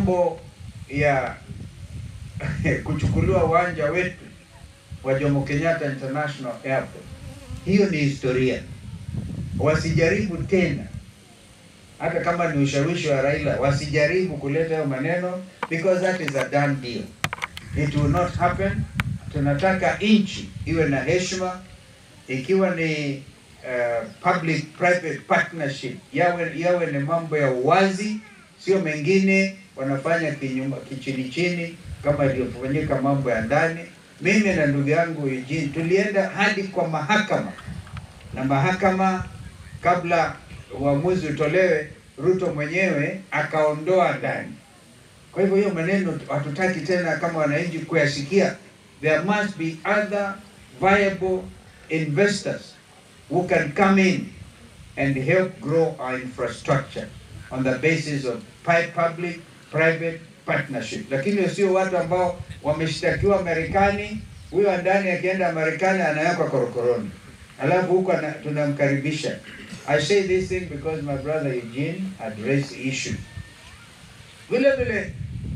mambo ya kuchukuliwa uwanja wetu wa Jomo Kenyatta International Airport, hiyo ni historia. Wasijaribu tena, hata kama ni ushawishi wa Raila, wasijaribu kuleta hayo maneno because that is a done deal. It will not happen. Tunataka nchi iwe na heshima, ikiwa ni uh, public private partnership, yawe yawe ni mambo ya uwazi, sio mengine wanafanya kinyuma kichini chini kama ilivyofanyika mambo ya ndani. Mimi na ndugu yangu Eugene tulienda hadi kwa mahakama, na mahakama kabla uamuzi utolewe, Ruto mwenyewe akaondoa ndani. Kwa hivyo hiyo maneno hatutaki tena kama wananchi kuyasikia. There must be other viable investors who can come in and help grow our infrastructure on the basis of pi- public private partnership, lakini sio watu ambao wameshtakiwa Marekani. Huyo ndani akienda Marekani anawekwa korokoroni, alafu huko ana- tunamkaribisha. I say this thing because my brother Eugene had raised the issue. Vile vile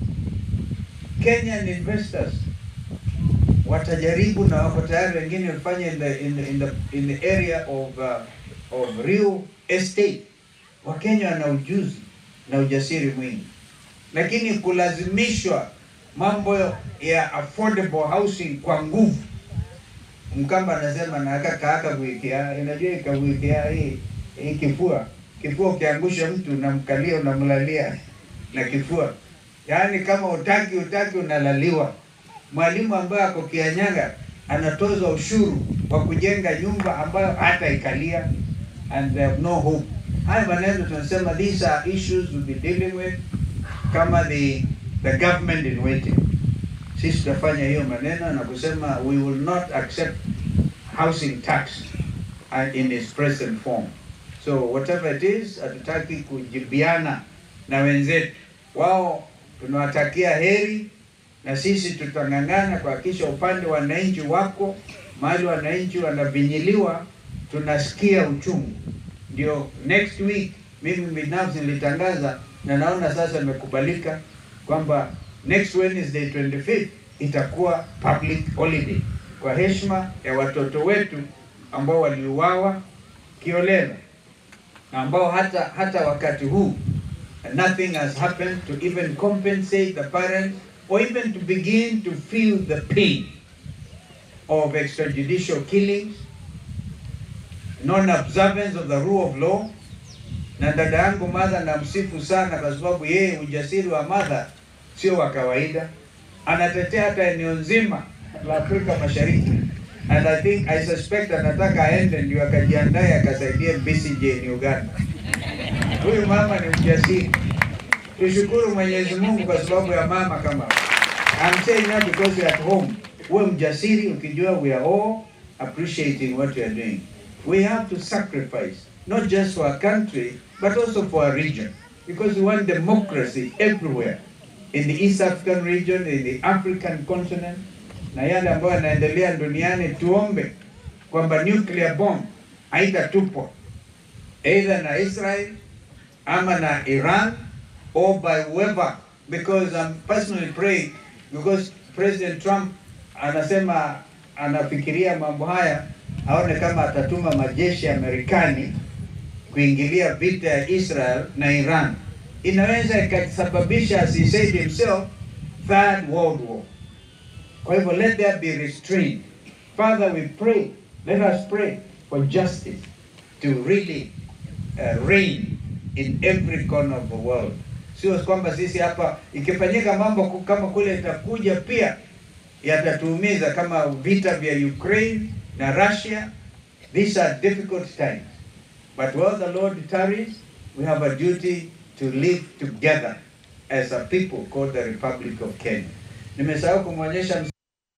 Kenyan investors watajaribu na wako tayari, wengine wafanye in the, in the, in the, in the area of, uh, of real estate. Wakenya wana ujuzi na ujasiri mwingi, lakini kulazimishwa mambo ya affordable housing kwa nguvu. Mkamba anasema na kaka kuikia, inajua ikakuikia hii hii kifua kifua, ukiangusha mtu unamkalia unamlalia na kifua, yaani kama utaki utaki unalaliwa. Mwalimu ambaye ako Kianyaga anatozwa ushuru wa kujenga nyumba ambayo hata ikalia and they have no hope. Haya maneno tunasema these are issues we'll be dealing with kama the the government in waiting. Sisi tutafanya hiyo maneno na kusema we will not accept housing tax uh, in its present form. So whatever it is, hatutaki kujibiana na wenzetu. Wao tunawatakia heri na sisi tutang'ang'ana kuhakikisha upande wa wananchi wako mahali wananchi wanavinyiliwa, tunasikia uchungu. Ndio next week mimi binafsi nilitangaza na naona sasa imekubalika kwamba next Wednesday 25th itakuwa public holiday kwa heshima ya watoto wetu ambao waliuawa kiolela na ambao hata hata wakati huu nothing has happened to even compensate the parents or even to begin to feel the pain of extrajudicial killings, non-observance of the rule of law. Na dada yangu Martha namsifu sana kwa sababu yeye ujasiri wa Martha sio wa kawaida, anatetea hata eneo nzima la Afrika Mashariki, and I think I suspect anataka aende ndio akajiandae akasaidie Besigye in Uganda. Huyu mama ni mjasiri. Tushukuru Mwenyezi Mungu kwa sababu ya mama kama. I'm saying that because you're at home. Uwe mjasiri ukijua we are all appreciating what you are doing. We have to sacrifice not just for our country but also for our region because we want democracy everywhere in the East African region, in the African continent na yale ambayo yanaendelea duniani. Tuombe kwamba nuclear bomb haitatupwa either na Israel ama na Iran or by whoever because I'm personally praying because President Trump anasema anafikiria mambo haya aone kama atatuma majeshi ya Marekani kuingilia vita ya Israel na Iran, inaweza ikasababisha as he said himself third world war. Kwa hivyo let there be restraint. Father, we pray, let us pray for justice to really uh, reign in every corner of the world. Sio kwamba sisi hapa ikifanyika mambo ku- kama kule itakuja pia yatatuumiza kama vita vya Ukraine na Russia. These are difficult times. But while the Lord tarries, we have a duty to live together as a people called the Republic of Kenya. Nimesahau kumwonyesha